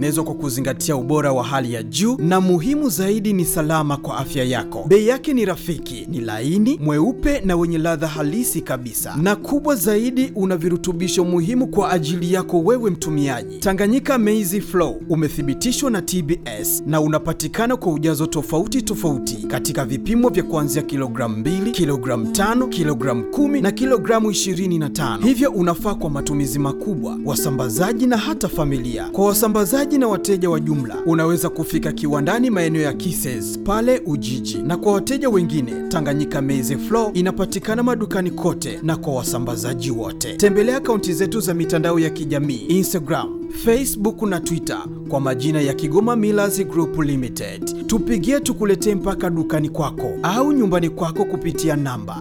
zimetengenezwa kwa kuzingatia ubora wa hali ya juu, na muhimu zaidi ni salama kwa afya yako. Bei yake ni rafiki, ni laini, mweupe na wenye ladha halisi kabisa, na kubwa zaidi, una virutubisho muhimu kwa ajili yako wewe mtumiaji. Tanganyika Maize Flour umethibitishwa na TBS na unapatikana kwa ujazo tofauti tofauti katika vipimo vya kuanzia kilogramu 2, kilogramu 5, kilogramu 10 na kilogramu 25. Hivyo unafaa kwa matumizi makubwa, wasambazaji na hata familia. Kwa wasambazaji na wateja wa jumla, unaweza kufika kiwandani maeneo ya Kises pale Ujiji, na kwa wateja wengine, Tanganyika Maize Flour inapatikana madukani kote na kwa wasambazaji wote. Tembelea akaunti zetu za mitandao ya kijamii Instagram, Facebook na Twitter kwa majina ya Kigoma Millers Group Limited. Tupigie tukuletee mpaka dukani kwako au nyumbani kwako kupitia namba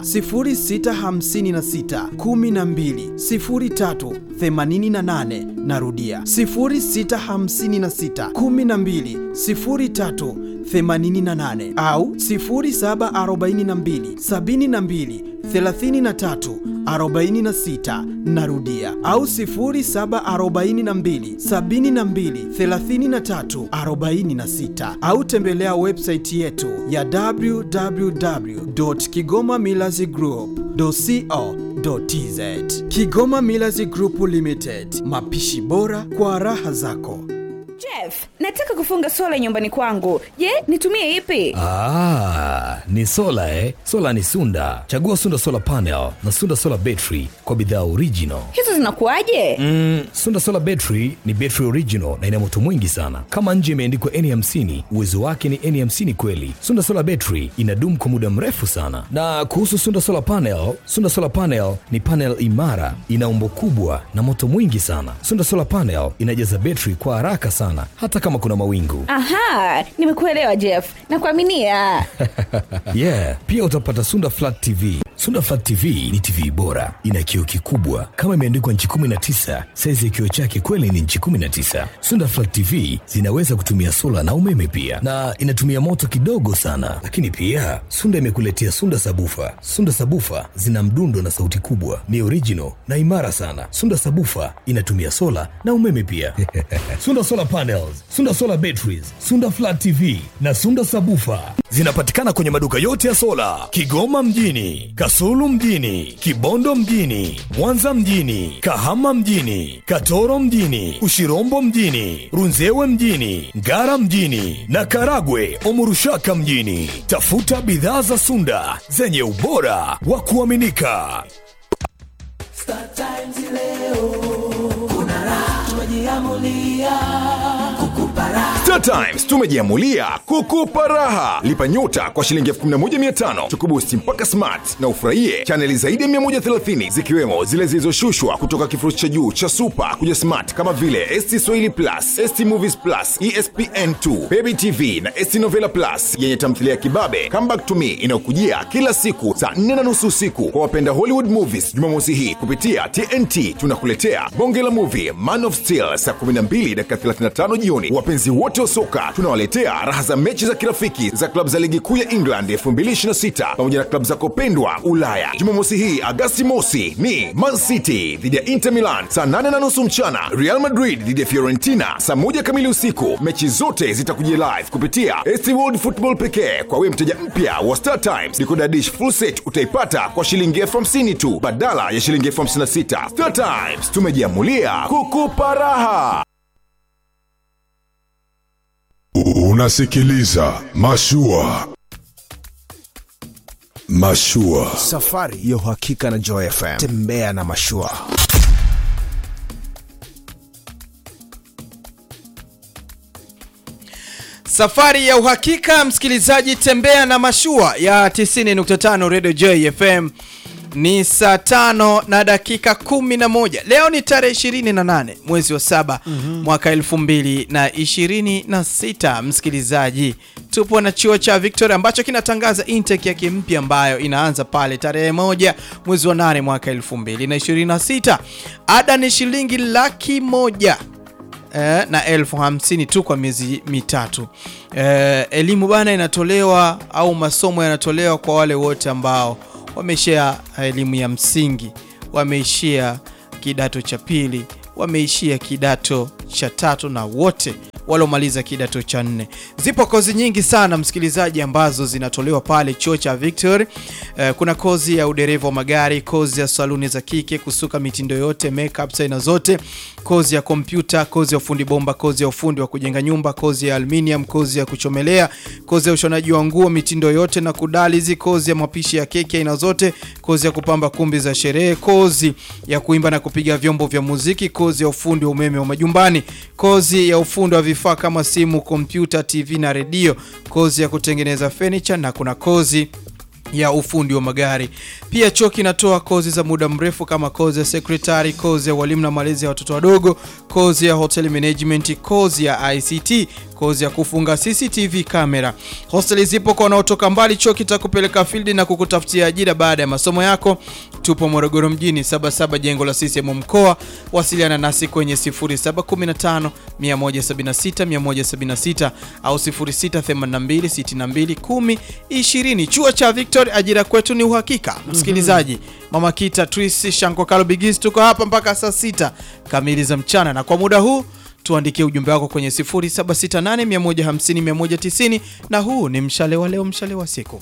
0656 12 03 88. Narudia 0656 12 03 88 au 0742 72 33 46 narudia au 0742 72 33 46 au tembelea website yetu ya www.kigomamillazgroup.co.tz Kigoma Millers Group Limited, mapishi bora kwa raha zako. Jeff, nataka kufunga sola nyumbani kwangu. Je, nitumie ipi? Ah, ni sola eh? Sola ni Sunda. Chagua Sunda Solar Panel na Sunda Solar Battery kwa bidhaa original. Hizo zinakuwaje? Mm, Sunda Solar Battery ni battery original na ina moto mwingi sana. Kama nje imeandikwa N50, uwezo wake ni N50 kweli. Sunda Solar Battery inadumu kwa muda mrefu sana. Na kuhusu Sunda Solar Panel, Sunda Solar Panel ni panel imara, ina umbo kubwa na moto mwingi sana. Sunda Solar Panel inajaza battery kwa haraka sana hata kama kuna mawingu. Aha, nimekuelewa Jeff. Nakuaminia. yeah, pia utapata Sunda Flat TV. Sunda Flat TV ni TV bora, ina kioo kikubwa kama imeandikwa nchi 19. Saizi ya kioo chake kweli ni nchi 19. Sunda Flat TV zinaweza kutumia sola na umeme pia, na inatumia moto kidogo sana. Lakini pia Sunda imekuletea Sunda Sabufa. Sunda Sabufa zina mdundo na sauti kubwa, ni original na imara sana. Sunda Sabufa inatumia sola na umeme pia. Sunda Solar Panels, Sunda Solar Batteries, Sunda Flat TV na Sunda Sabufa zinapatikana kwenye maduka yote ya sola Kigoma mjini, Kasulu mjini, Kibondo mjini, Mwanza mjini, Kahama mjini, Katoro mjini, Ushirombo mjini, Runzewe mjini, Ngara mjini na Karagwe Omurushaka mjini. Tafuta bidhaa za Sunda zenye ubora wa kuaminika. Star Times leo kuna raha, tumejiamulia kukupa raha. Star Times tumejiamulia kukupa raha. Lipa nyota kwa shilingi 11500 tukubusti mpaka smart na ufurahie chaneli zaidi ya 130 zikiwemo zile zilizoshushwa kutoka kifurushi cha juu cha super kuja smart kama vile ST Swahili Plus, ST Movies Plus, ESPN2, Baby TV na ST Novela Plus yenye tamthilia ya kibabe Come Back to Me inayokujia kila siku saa 4 na nusu usiku kwa wapenda Hollywood movies. Jumamosi hii kupitia TNT tunakuletea bonge la movie Man of Steel saa 12 dakika 35 jioni. Wapenzi wote wa soka tunawaletea raha za mechi za kirafiki za klabu za ligi kuu ya England 2026 pamoja na klabu zako pendwa Ulaya. Jumamosi hii Agasti mosi ni Man City dhidi ya Inter Milan saa 8 na nusu mchana, Real Madrid dhidi ya Fiorentina saa moja kamili usiku. Mechi zote zitakujia live kupitia ST World Football pekee. Kwa wewe mteja mpya wa Star Times, decoder dish full set utaipata kwa shilingi elfu hamsini tu badala ya shilingi elfu hamsini na sita. Star Times tumejiamulia kukupa raha. Unasikiliza Mashua. Mashua. Safari ya uhakika na Joy FM. Tembea na Mashua. Safari ya uhakika, msikilizaji, tembea na mashua ya 90.5 Radio Joy FM. Ni saa tano na dakika kumi na moja. Leo ni tarehe 28 mwezi wa saba mwaka elfu mbili na ishirini na sita. Msikilizaji, tupo na chuo cha Victoria ambacho kinatangaza intake yake mpya ambayo inaanza pale tarehe moja mwezi wa nane mwaka elfu mbili na ishirini na sita. Ada ni shilingi laki moja eh, na elfu hamsini tu kwa miezi mitatu. Eh, elimu bana inatolewa au masomo yanatolewa kwa wale wote ambao wameishia elimu ya msingi, wameishia kidato cha pili, wameishia kidato cha tatu na wote waliomaliza kidato cha nne. Zipo kozi nyingi sana msikilizaji, ambazo zinatolewa pale chuo cha Victory. Eh, kuna kozi ya udereva wa magari, kozi ya saluni za kike, kusuka mitindo yote, makeup aina zote, kozi ya kompyuta, kozi ya ufundi bomba, kozi ya ufundi wa kujenga nyumba, kozi ya aluminium, kozi ya kuchomelea, kozi ya ushonaji wa nguo mitindo yote na kudalizi, kozi ya mapishi ya keki aina zote, kozi ya kupamba kumbi za sherehe, kozi ya kuimba na kupiga vyombo vya muziki, kozi ya ufundi wa umeme wa majumbani, kozi ya ufundi wa vifaa kama simu, kompyuta, TV na redio, kozi ya kutengeneza furniture na kuna kozi ya ufundi wa magari. Pia chuo kinatoa kozi za muda mrefu kama kozi ya secretary, kozi ya walimu na malezi ya watoto wadogo, kozi ya hotel management, kozi ya ICT, kozi ya kufunga CCTV kamera. Hosteli zipo kwa wanaotoka mbali. Chuo kitakupeleka field na kukutafutia ajira baada ya masomo yako. Tupo Morogoro mjini, Sabasaba, jengo la CCM mkoa. Wasiliana nasi kwenye 0715 176 176 au 0682 62 10 20. Chuo cha Victory, ajira kwetu ni uhakika. Msikilizaji, Mama Kita, Tris, Shanko, Kalo Bigis, tuko hapa mpaka saa sita kamili za mchana, na kwa muda huu tuandikie ujumbe wako kwenye 0768150190 na huu ni mshale wa leo, mshale wa siku.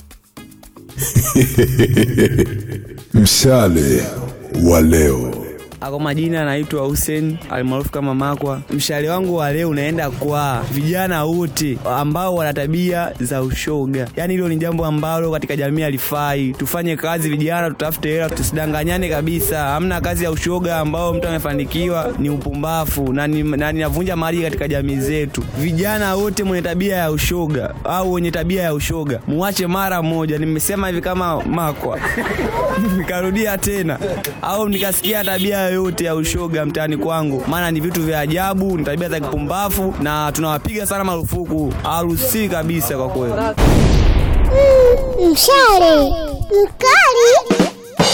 Mshale wa leo. Kwa majina anaitwa Hussein almaarufu kama Makwa. Mshale wangu wa leo unaenda kwa vijana wote ambao wana tabia za ushoga. Yaani hilo ni jambo ambalo katika jamii halifai. Tufanye kazi vijana, tutafute hela, tusidanganyane kabisa. Hamna kazi ya ushoga ambao mtu amefanikiwa ni upumbavu na ni- na ninavunja maadili katika jamii zetu. Vijana wote mwenye tabia ya ushoga au wenye tabia ya ushoga muache mara moja. Nimesema hivi kama Makwa nikarudia tena au nikasikia tabia yoyote ya ushoga mtaani kwangu, maana ni vitu vya ajabu, ni tabia za kipumbavu na tunawapiga sana marufuku, haruhusiwi kabisa kwa kweli. Mshale mkali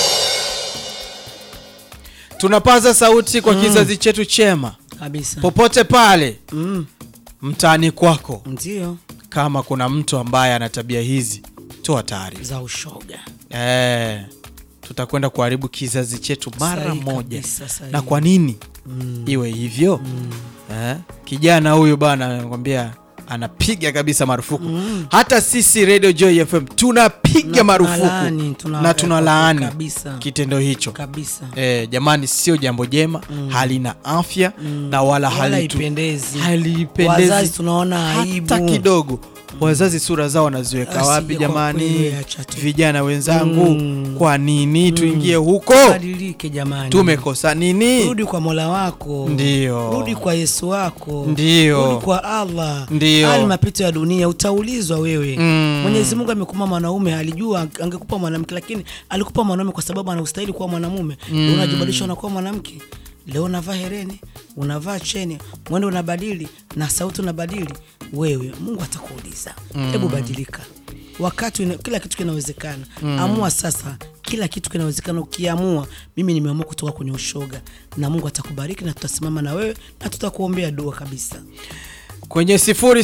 Tunapaza sauti kwa kizazi chetu chema kabisa popote pale mm. mtaani kwako. Ndio Kama kuna mtu ambaye ana tabia hizi, toa taarifa. za ushoga Eh, tutakwenda kuharibu kizazi chetu mara Sahihi moja. kabisa, sahihi. Na kwa nini iwe hivyo? Eh, kijana huyu bana anakwambia anapiga kabisa marufuku. Hata sisi Radio Joy FM tunapiga Na marufuku tunalaani, tuna- na tunalaani kabisa. kitendo hicho. kabisa Eh, jamani, sio jambo jema, halina afya na wala, Wala halitu- haipendezi. halipendezi Wazazi tunaona aibu. hata kidogo. Wazazi sura zao wanaziweka Asije wapi kwa jamani? kweli, acha tu. Vijana wenzangu, kwa nini tuingie huko? badilike jamani Tumekosa nini? rudi kwa mola wako Ndio. rudi kwa yesu wako Ndio. rudi kwa allah Ndio. haya ni mapito ya dunia utaulizwa wewe Mm. mwenyezi mungu amekupa mwanaume alijua angekupa mwanamke lakini alikupa mwanaume kwa sababu anaustahili kuwa mwanamume mm. unajibadilisha unakuwa mwanamke leo unavaa hereni unavaa cheni mwendo unabadili na sauti unabadili wewe mungu atakuuliza hebu badilika wakati una, kila kitu kinawezekana amua sasa kila kitu kinawezekana ukiamua mimi nimeamua kutoka kwenye ushoga na mungu atakubariki na tutasimama na wewe na tutakuombea dua kabisa kwenye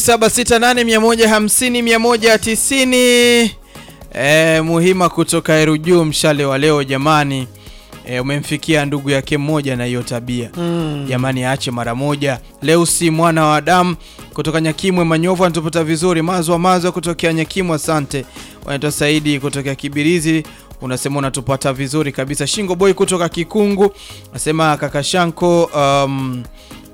0768150190 e, muhima kutoka Erujuu mshale wa leo jamani e, umemfikia ndugu yake mmoja na hiyo tabia mm. jamani aache mara moja leo si mwana wa Adamu kutoka Nyakimwe Manyovu anatupata vizuri mazwa mazwa kutokea Nyakimwe asante wanaitwa Saidi kutokea Kibirizi unasema unatupata vizuri kabisa Shingo Boy kutoka Kikungu nasema kaka Shanko um,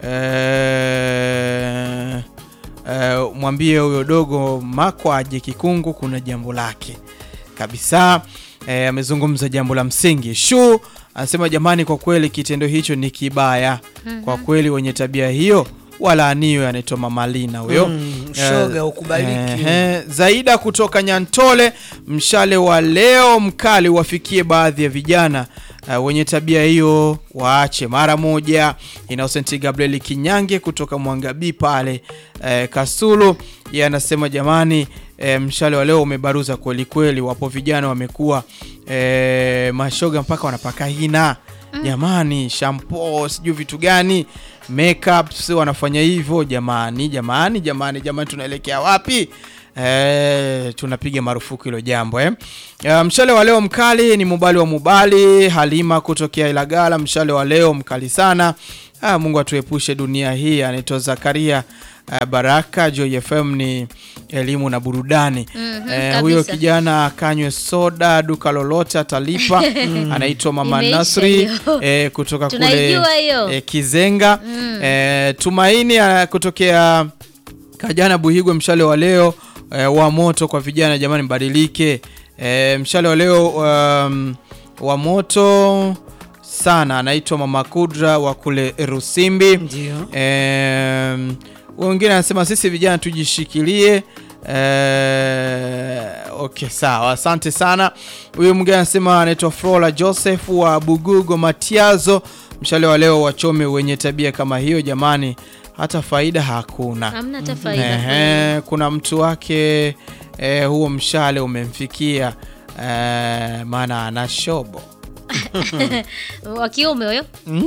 eh, eh, mwambie huyo dogo Makwa aje Kikungu, kuna jambo lake kabisa. Eh, amezungumza jambo la msingi. Shu anasema jamani, kwa kweli kitendo hicho ni kibaya kwa kweli, wenye tabia hiyo walaaniwe. Anaitwa Mama Lina huyo Mm, shoga, Eh, ukubaliki. eh, Zaida kutoka Nyantole, mshale wa leo mkali wafikie baadhi ya vijana uh, wenye tabia hiyo waache mara moja. Innocent Gabriel Kinyange kutoka Mwangabii pale eh, Kasulu, yeye anasema jamani, eh, mshale wa leo umebaruza kweli kweli, wapo vijana wamekuwa eh, mashoga mpaka wanapaka hina jamani, shampoo sijui vitu gani makeups wanafanya hivyo jamani, jamani, jamani, jamani, tunaelekea wapi? Eh, tunapiga marufuku hilo jambo eh. Uh, mshale wa leo mkali ni Mubali wa Mubali Halima kutokea Ilagala. Mshale wa leo mkali sana. Ah, Mungu atuepushe dunia hii. Anaitwa Zakaria uh, Baraka. Joy FM ni elimu na burudani. Mhm, Eh, huyo kabisa. kijana akanywe soda duka lolote atalipa. Anaitwa Mama Imeisha Nasri hiyo. eh, kutoka kule Tunaijua hiyo. eh, Kizenga. Mm. Eh, Tumaini uh, kutokea Kajana Buhigwe, mshale wa leo eh, wa moto kwa vijana jamani, mbadilike. Eh, mshale wa leo um, wa moto sana, anaitwa Mama Kudra wa kule Rusimbi. Ndio. Eh, wengine anasema sisi vijana tujishikilie. Eh, okay sawa, asante sana. Huyu mwingine anasema anaitwa Flora Joseph wa Bugugo Matiazo, mshale wa leo wachome wenye tabia kama hiyo jamani, hata faida hakuna. Hamna hata faida Ehe, kuna mtu wake eh, huo mshale umemfikia eh, maana ana shobo wa kiume huyo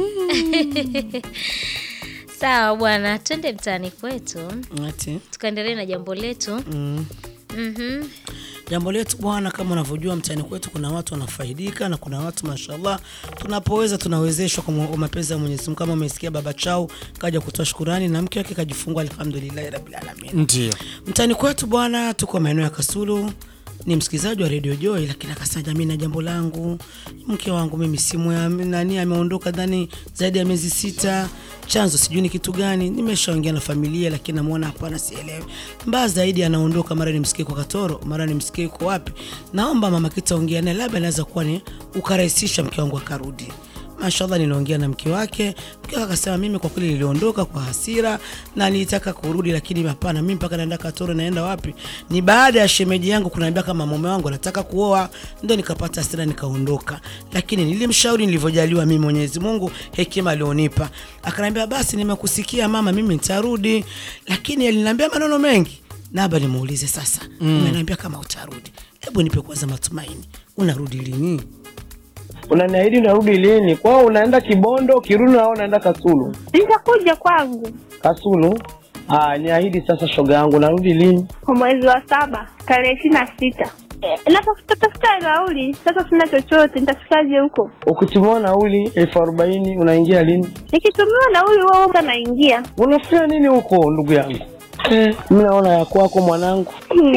sawa bwana twende mtaani kwetu Ati. tukaendelee na jambo letu Mm. Mhm. jambo letu bwana kama unavyojua mtaani kwetu kuna watu wanafaidika na kuna watu mashallah tunapoweza tunawezeshwa kwa kwa mapenzi ya mwenyezi mungu kama umesikia baba chao kaja kutoa shukurani na mke wake kajifungua alhamdulillahi rabbil alamin ndio mtaani kwetu bwana tuko maeneo ya kasulu ni msikilizaji wa redio joy lakini akasema jamii na jambo langu mke wangu mimi simu ya nani ameondoka dhani zaidi ya miezi sita chanzo sijui ni kitu gani nimeshaongea na familia lakini namwona hapana sielewi mbaya zaidi anaondoka mara nimsikie kwa katoro mara nimsikie kwa wapi naomba mama kitaongea naye labda anaweza kuwa ni ukarahisisha mke wangu akarudi mashallah niliongea na mke wake mke wake akasema mimi kwa kweli niliondoka kwa hasira na nilitaka kurudi lakini hapana mimi mpaka naenda katoro naenda wapi ni baada ya shemeji yangu kuniambia kama mume wangu anataka kuoa ndo nikapata hasira nikaondoka lakini nilimshauri nilivyojaliwa mimi mwenyezi mungu hekima alionipa akaniambia basi nimekusikia mama mimi nitarudi lakini aliniambia maneno mengi naba nimuulize sasa Mm. umeniambia kama utarudi hebu nipe kwanza matumaini unarudi lini unaniahidi unarudi lini kwao unaenda kibondo kirudi nao unaenda kasulu nitakuja kwangu kasulu ah, niahidi sasa shoga yangu narudi lini kwa mwezi wa saba tarehe ishiri na sita natafuta nauli sasa sina chochote nitafikaje huko ukitumiwa nauli elfu arobaini unaingia lini nikitumiwa nauli huo naingia unafanya nini huko ndugu yangu eh, mi naona ya kwako mwanangu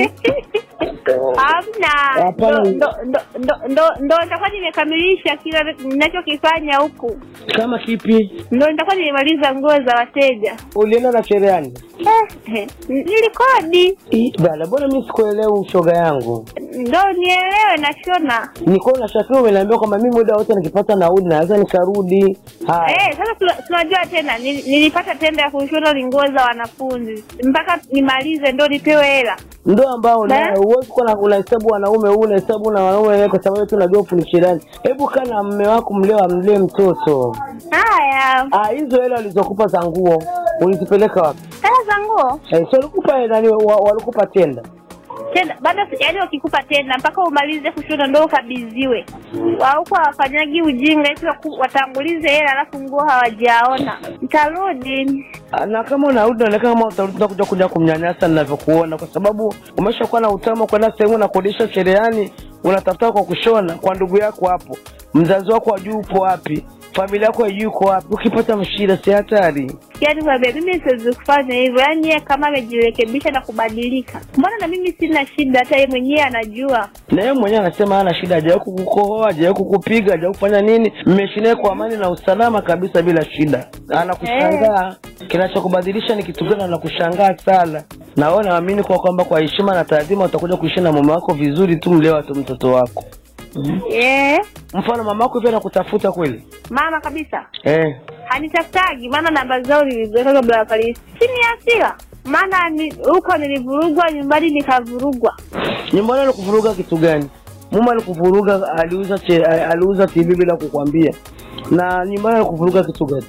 hamna Hapana. Ndo- ndo- ndo- ndo- ndo- ndo nitakuwa nimekamilisha kila ninachokifanya huku kama kipi ndo nitakuwa nimemaliza nguo za wateja ulienda na cherehani Eh, eh, nilikodi bana mbona mi sikuelewi shoga yangu ndo nielewe nashona nikuwa unashakiri umeniambia kwamba mi muda wote nikipata nauli naweza nikarudi haya Eh, sasa tuna- tunajua tena nil- nilipata tenda ya kushona ni nguo za wanafunzi mpaka nimalize ndo nipewe hela ndo ambao Eh? huwezi kuwa na- unahesabu wanaume huu unahesabu na wanaume wenyewe kwa sababu tu unajua ufu ni shirani hebu kaa na mme wako mleo amlee mtoto haya ah, hizo hela walizokupa za nguo ulizipeleka wapi hela za nguo eh, so walikupa nani wa- walikupa tenda tenda bado si- yaani wakikupa tenda mpaka umalize kushona ndo ukabidhiwe wauko hawafanyagi ujinga eti waku- watangulize hela alafu nguo hawajaona ntarudi Ah, na kama unarudi naonekana kama utarudi utakuja kuja kumnyanyasa ninavyokuona kwa sababu umeshakuwa na utamu kwenda sehemu unakodisha cherehani unatafuta kwa kushona kwa ndugu yako hapo mzazi wako ajui upo wapi familia yako ajui uko wapi ukipata mshida si hatari yaani kwambia mimi siwezi kufanya hivyo yaani yeye kama amejirekebisha na kubadilika mbona na mimi sina shida hata yeye mwenyewe anajua na yeye mwenyewe anasema hana shida hajawahi kukukohoa hajawahi kukupiga hajawahi kufanya nini mmeishi naye kwa amani na usalama kabisa bila shida anakushangaa kinachokubadilisha ni kitu gani anakushangaa sana na wewe naamini kwa kwamba kwa heshima na taadhima utakuja kuishi na mume wako vizuri tu mlewa tu mtoto wako yeah. mfano mama wako hivi anakutafuta kweli mama kabisa eh. hanitafutagi maana namba zao niliziweka kabla ya polisi chini ya hasira maana ni- huko nilivurugwa nyumbani nikavurugwa nyumbani alikuvuruga kitu gani mume alikuvuruga aliuza che, aliuza tv bila kukwambia na nyumbani alikuvuruga kitu gani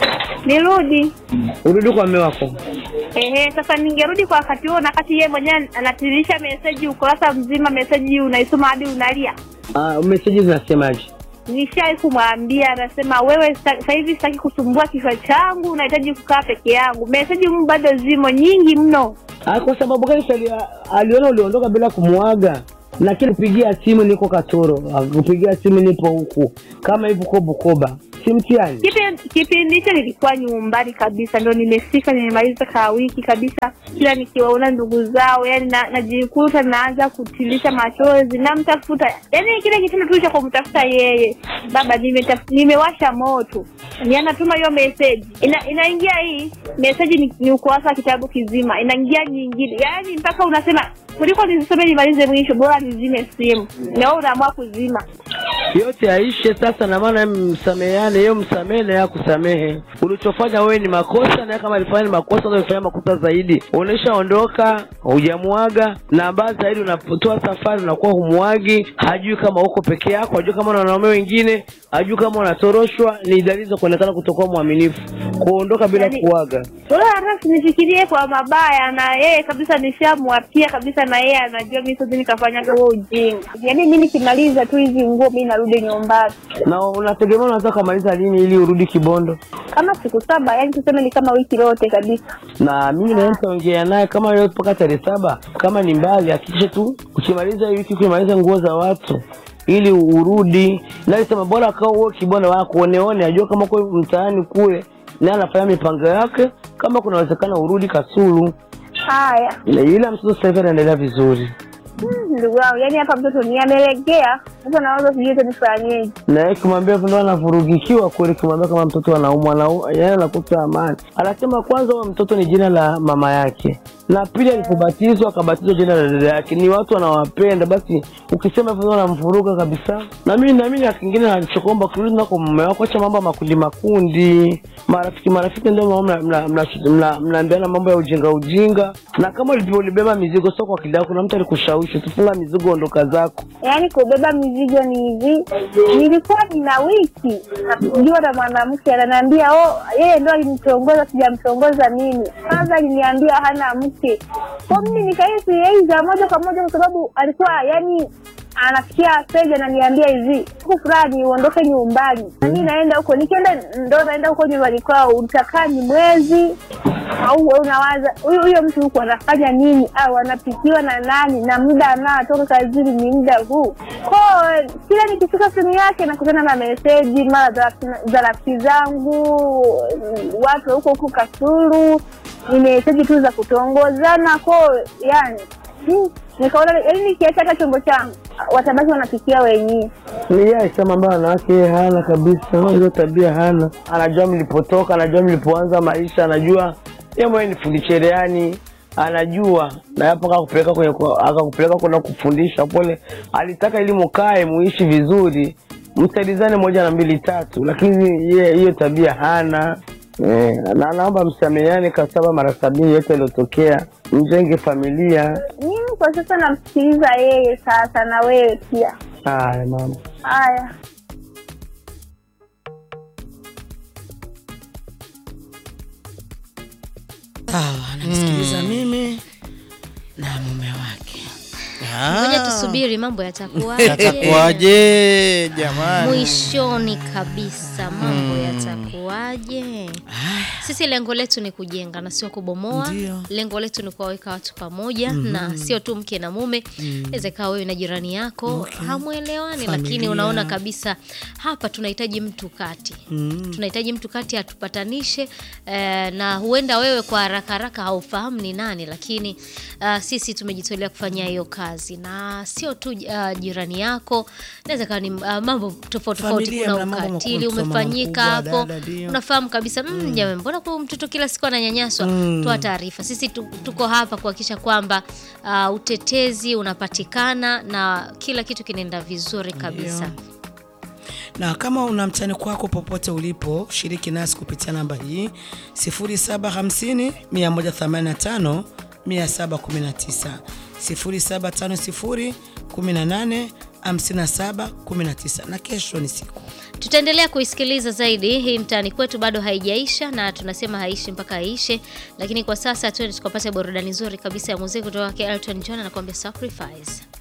nirudi urudi kwa mme wako Ehe, sasa ningerudi kwa wakati huo, na wakati yeye mwenyewe anatiririsha meseji ukurasa mzima, meseji unaisoma hadi unalia. ah, meseji zinasemaje Nishai kumwambia, anasema wewe sa- sasa hivi sitaki kusumbua kichwa changu, nahitaji kukaa peke yangu. Meseji mu bado zimo nyingi mno. Ah, kwa sababu gani si ali, aliona uliondoka bila kumwaga lakini kupigia simu niko katoro kupigia simu nipo huku kama hivi uko bukoba si mtihani Kipi- kipindi hicho nilikuwa nyumbani kabisa, ndo nimefika, nimemaliza kaa wiki kabisa. Kila nikiwaona ndugu zao, yani na- najikuta naanza kutilisha machozi, namtafuta, yani kile kitendo tu cha kumtafuta yeye. Baba, nimetaf- nimewasha moto, ni anatuma hiyo meseji, ina, inaingia hii meseji ni, ni ukurasa wa kitabu kizima, inaingia nyingine, yani mpaka unasema kuliko nizisome nimalize mwisho, bora nizime simu, na wewe unaamua kuzima. yote aishe sasa, na maana msameheane, yeye msamehe na yeye akusamehe. Ulichofanya wewe ni makosa, na yeye kama alifanya ni makosa, ndio alifanya makosa zaidi. Unaishaondoka, hujamuaga, na mbaya zaidi, unapotoa safari unakuwa humuagi, hajui kama uko peke yako, hajui kama una wanaume wengine, hajui kama unatoroshwa. Ni dalili za kuonekana kutokuwa mwaminifu, kuondoka bila Yaani- kuaga. Wala hata sinifikirie kwa mabaya, na yeye kabisa nishamwapia kabisa, na yeye anajua mimi sasa nikafanyaga huo ujinga. Yaani mimi nikimaliza tu hizi nguo mimi narudi nyumbani Na unategemea unaweza kumaliza lini ili urudi Kibondo? kama siku saba, yani tuseme ni kama wiki lote kabisa. na mimi nawe nitaongea naye kama leo mpaka tarehe saba kama ni mbali hakikisha tu ukimaliza hii wiki ukimaliza nguo za watu ili urudi naisema bora akawa uwe kibona wako oneone ajua kama uko mtaani kule naye anafanya mipango yake kama kunawezekana urudi kasulu Haya Na ila mtoto sasa hivi anaendelea vizuri Hmm, ndugu wangu, yani hapa mtoto ni amelegea sasa, nawaza sijui hata nifanyeje. na yeye kimwambia ndo anavurugikiwa kweli, kimwambia kama mtoto anaumwa na yeye anakuta amani. Anasema kwanza huyo mtoto ni jina la mama yake, na pili alipobatizwa akabatizwa jina la dada yake. Ni watu wanawapenda, basi ukisema hivyo wanamvuruga kabisa. Na mimi na mimi na kingine alichokuomba kurudi nako mume wako, acha mambo ya makundi makundi, marafiki marafiki, ndio mambo mna- mna- mna- mna- mnaambiana mambo ya ujinga ujinga, na kama ulivyo ulibeba mizigo sio kwa akili yako, kuna mtu alikushawishi tufunga mizigo, ondoka zako. Yaani kubeba mizigo ni hivi, nilikuwa nina wiki najua na mwanamke ananiambia, oh, yeye ndo alinitongoza, sijamtongoza mimi. Kwanza aliniambia hana mke, kwa mimi nikahisi yeye za moja kwa moja, kwa sababu alikuwa yani anafikia stage ananiambia hivi, siku fulani uondoke nyumbani, na mimi naenda huko. Nikienda ndo naenda huko nyumbani kwao, utakaa ni mwezi au wewe unawaza huyu huyo mtu huko anafanya nini au anapikiwa na nani na muda anaotoka kazini ni muda huu ko kila nikifika simu yake nakutana na meseji mara za za rafiki zangu watu wa huko huko kasuru ni meseji tu za kutongozana ko yani hmm, nikaona yani nikiacha hata chombo changu watabaki wanapikia wenyewe ni yeye alisema ambayo wanawake yeye hana kabisa, hiyo tabia hana. Anajua mlipotoka, anajua mlipoanza maisha, anajua yeye mwenyewe ni fundi cherehani, anajua na hapo akakupeleka kwenye akakupeleka kwenda kufundisha pole. Alitaka ili mukae muishi vizuri, msaidizane moja na mbili tatu, lakini yeye hiyo tabia hana. Eh, na naomba msameheane kasaba mara sabini yote yaliyotokea, mjenge familia. mimi kwa sasa namsikiliza yeye sasa na wewe pia Haya mama. haya sawa anamsikiliza mimi na mume wake ngoja tusubiri mambo yatakuwaje Yatakuwaje jamani? mwishoni kabisa mambo yatakuwaje sisi lengo letu ni kujenga na sio kubomoa Ndio. lengo letu ni kuwaweka watu pamoja Mhm. na sio tu mke na mume Mm. inaweza ikawa wewe na jirani yako Okay. hamwelewani Familia. lakini unaona kabisa hapa tunahitaji mtu kati Mm. tunahitaji mtu kati atupatanishe eh, na huenda wewe kwa haraka haraka haufahamu ni nani lakini uh, sisi tumejitolea kufanya hiyo kazi na sio tu uh, jirani yako naweza kawa ni uh, mambo tofauti tofauti Familia, kuna mna mambo ukatili makubwa, umefanyika mama hapo mkubwa, dada, ndio. unafahamu kabisa mm, Mm. jamani mbona kwa mtoto kila siku ananyanyaswa Mm. toa taarifa sisi tu, tuko hapa kuhakikisha kwamba uh, utetezi unapatikana na kila kitu kinaenda vizuri kabisa na kama una mtani kwako popote ulipo shiriki nasi kupitia namba hii 0750 185 719 0750 18 57 19 na kesho ni siku tutaendelea kuisikiliza zaidi hii mtaani kwetu bado haijaisha na tunasema haishi mpaka aishe lakini kwa sasa tuende tukapata burudani nzuri kabisa ya muziki kutoka kwake elton john anakuambia sacrifice